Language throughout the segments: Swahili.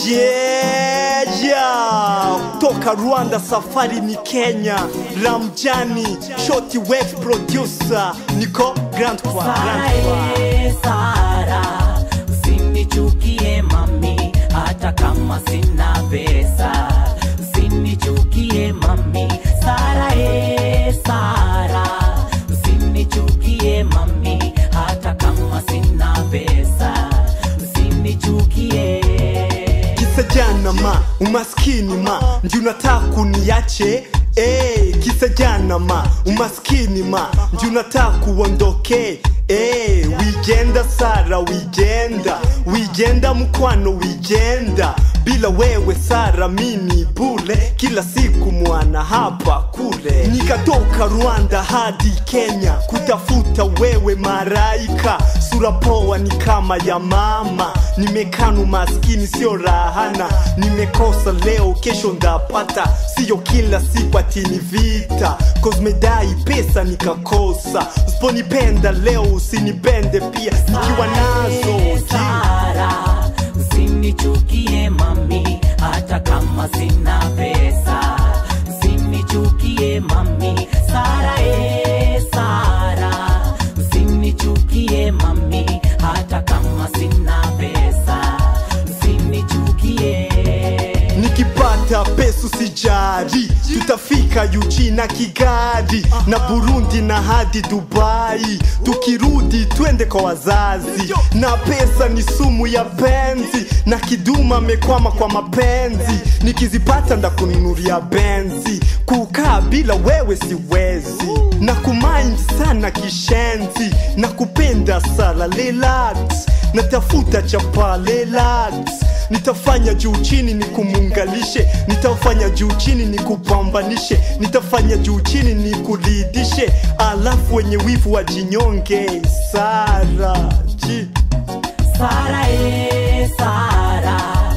Yeah, toka Rwanda safari ni Kenya. Ramjani Shoti Wave producer niko Grand Kwa Grand Kwa. Sara, Sara, usinichukie mami, hata kama sina pesa. Usinichukie mami, Sara, eh, Sara, usinichukie mami, hata kama sina pesa. Usinichukie. Kisa jana ma umaskini ma ndio unataka kuniache Eh, kisa jana ma umaskini ma ndio unataka kuondoke Eh, wigenda Sara wigenda wigenda mkwano wigenda bila wewe Sara mini bule kila siku mwana hapa kule nikatoka Rwanda hadi Kenya kutafuta wewe maraika sura poa ni kama ya mama nimekanu maskini sio rahana nimekosa leo kesho ndapata siyo kila siku atini vita kozmedai pesa nikakosa usiponipenda leo usinipende pia nikiwa nazo ji. Sara, usinichukie mami, hata kama sina pesa. Usinichukie mami, Sara, eh, Sara, usinichukie mami, hata kama sina pesa. Usinichukie. nikipata pesa usijari tutafika yuji na kigali na burundi na hadi dubai tukirudi twende kwa wazazi na pesa ni sumu ya penzi na kiduma amekwama kwa mapenzi nikizipata ndakununulia benzi kukaa bila wewe siwezi na kumind sana kishenzi na kupenda sala relax natafuta chapa relax nitafanya juu chini ni kumuungalishe nitafanya juu chini ni kupambanishe nitafanya juu chini ni kulidishe alafu wenye wivu wa jinyonge sara ji Sara, eh, Sara,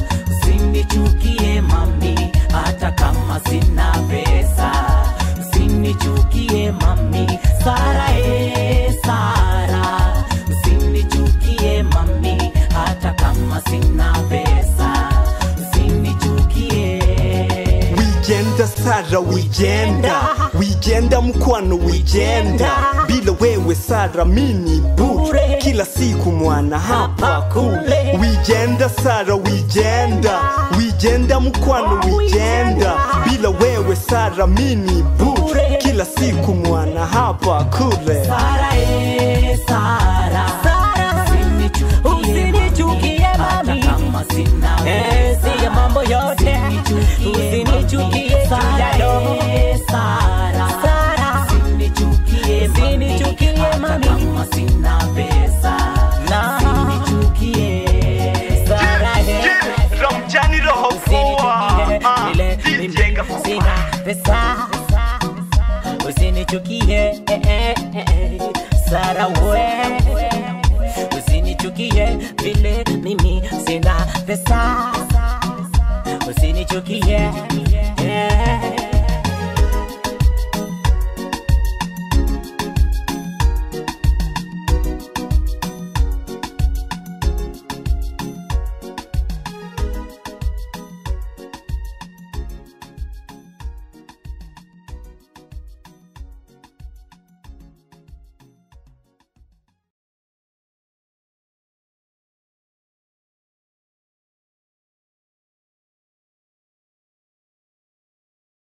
usinichukie mami, hata kama sina pesa. Usinichukie mami, Sara, eh, Sara, usinichukie mami, hata kama sina pesa. Usinichukie. wigenda sara wigenda wigenda mkwano wigenda bila wewe sara mini bure kila siku mwana hapa kule wigenda sara wigenda wigenda mkwano wigenda bila wewe sara mini bure kila siku mwana hapa kule Sara, eh, Sara, usinichukie mami, hata kama sina pesa. siya mambo yote Usinichukie Sara, eh, Sara, Sara, usinichukie mami, usinichukie hata mami. kama sina pesa. Na. Usinichukie. Sara, eh. ramjani roho Usinichukie vile mimi sina pesa. Usinichukie eh, eh, eh, Sara we Usinichukie vile mimi sina pesa Usinichukie